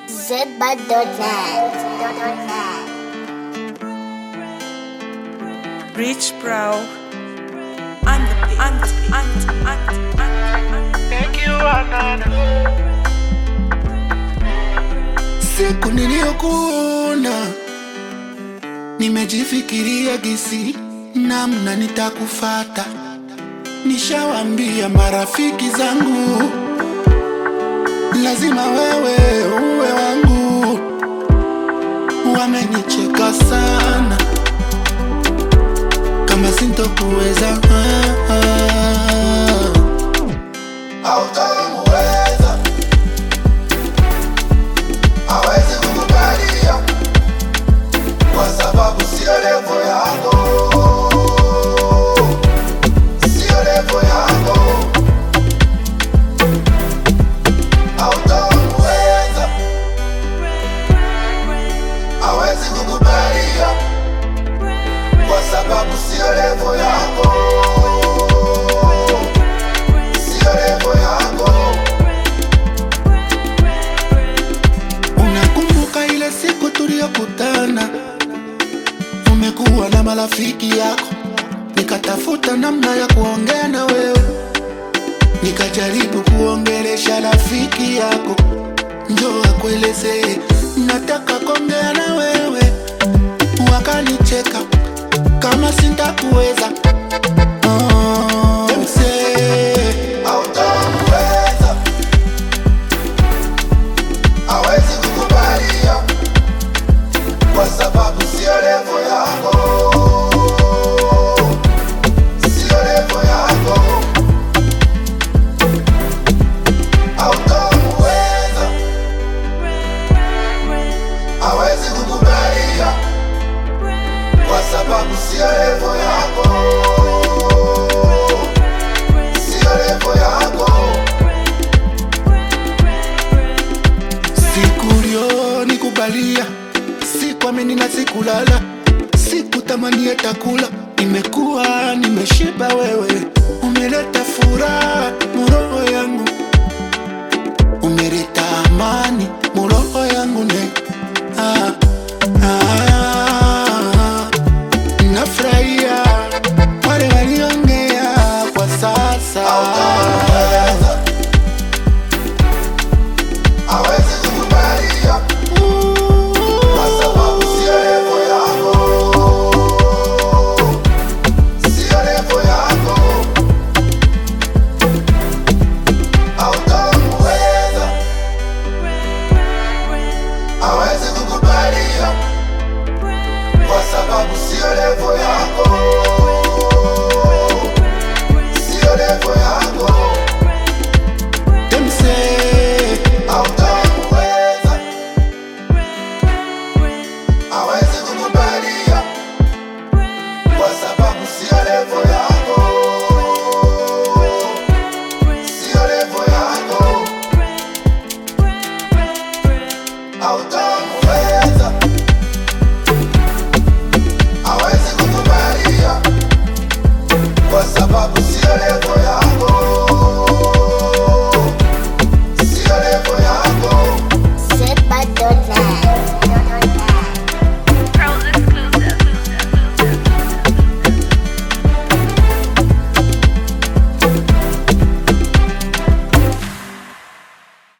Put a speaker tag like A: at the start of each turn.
A: zbud.net.
B: Rich Bro. And the and the and the and the and the
C: Thank you, Anana.
D: Siku niliyokuona nimejifikiria gisi namna nitakufata. Nishawambia marafiki zangu lazima wewe uwe wangu. Wamenicheka sana kama sintokuweza ah, ah. Hautamuweza, hawezi kukubalia kwa sababu sio levo yako, sio levo yako. Hautamuweza, hawezi kukubalia kwa sababu sio levo yako, sio levo yako. Unakumbuka ile siku tuliyokutana, umekuwa na marafiki yako, nikatafuta namna ya kuongea na wewe, nikajaribu kuongelesha rafiki yako, njoo akuelezee nataka kuongea na wewe, wakanicheka kama sintakuweza. Oh, msee, hautamuweza hawezi kukubalia kwa sababu sio levo yako, sio levo yako. Hautamuweza, hawezi kukubalia kwa sababu sio levo yako, sio levo yako. Siku ulionikubalia sikuamini na sikulala, sikutamani hata kula. Nimekuwa nimeshiba, wewe umeleta furaha muroho yangu, umeleta amani muroho yangu ne ah, ah, nafurahia wale waliongea kwa sasa hawezi kukubalia kwa sababu sio levo yako, sio levo yako. Hautamuweza, hawezi kukubalia kwa sababu sio levo yako, sio levo yako. Demse, hautamuweza, hawezi kukubalia kwa sababu sio levo yako, sio levo yako. Hautamuweza